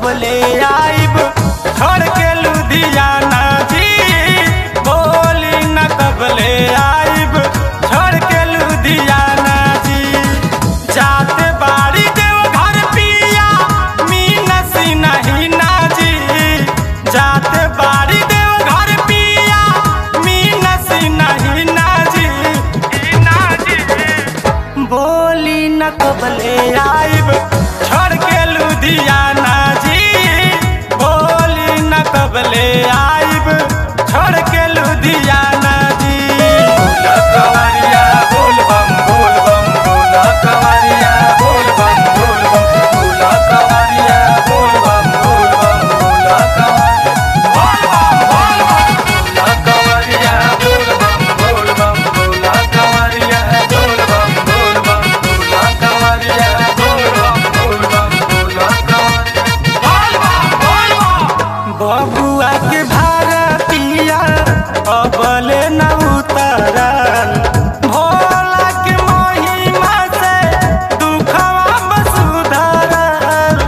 कबले आइब छोड़ के लुधियाना जी बोली न कबले आइब छोड़ के लुधियाना जी जाते बाड़ी देव घर पिया मीनस नहीं ना जी जाते बाड़ी देव घर पिया मीनस नहीं ना जी ना जी बोली न कबले आइब छोड़ के लुधियाना जी बोली न कबले आइब छोड़ के लुधियाना जी बोल कवरिया बोल बम बोल बम बोल कवरिया बोल बम बोल बम बोल कवरिया बोल बम बोल बम बोल कवरिया बोल बम बोल बम बोल कवरिया बोल बम बोल बम बोल कवरिया बोल बम बोल बम बोल कवरिया बोल बम बबुआ के भारतिया अबले न उतरल भोला के महिमा से दुखवा बसुधरल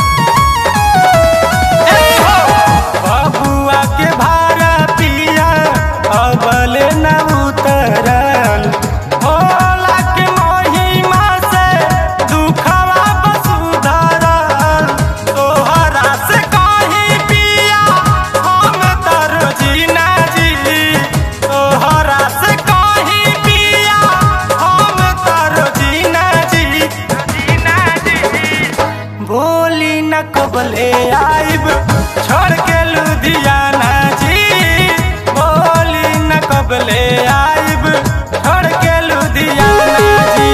ए हो बबुआ के भारतिया अबले न उतरल भोला के महिमा से दुखवा बसुधरल तोहरा से कहीं पिया हम तर जीना जी तोहरा से कहीं पिया हम तर जीना जी जीना जी बोली न कबले आइब छोड़ के लुधियाना जी बोली न कबले आइब छोड़ के लुधियाना जी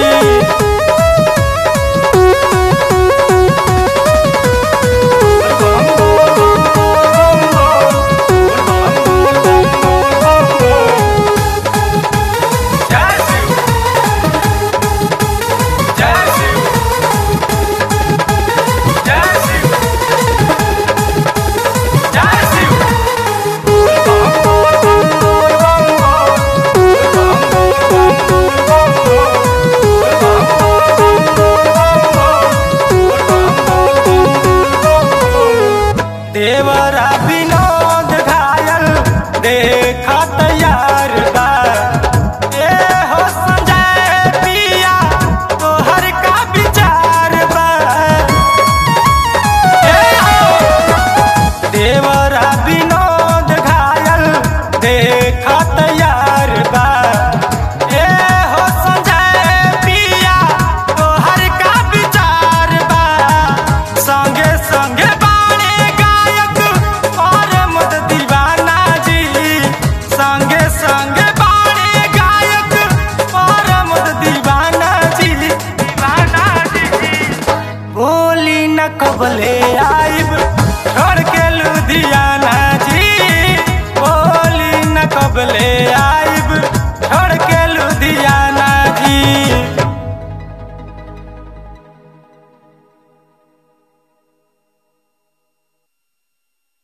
देवरा विनोद घायल देखा तैयार बा ए हो संजय पिया तोहर का विचार बा ए हो देवरा विनोद घायल देखा तैयार बा ए हो संजय पिया तोहर का विचार बा संगे संगे बाणे गायक और मुद दीवाना जी संगे संगे बाणे गायक और मुद दीवाना जी दीवाना जी बोली न कबले आइब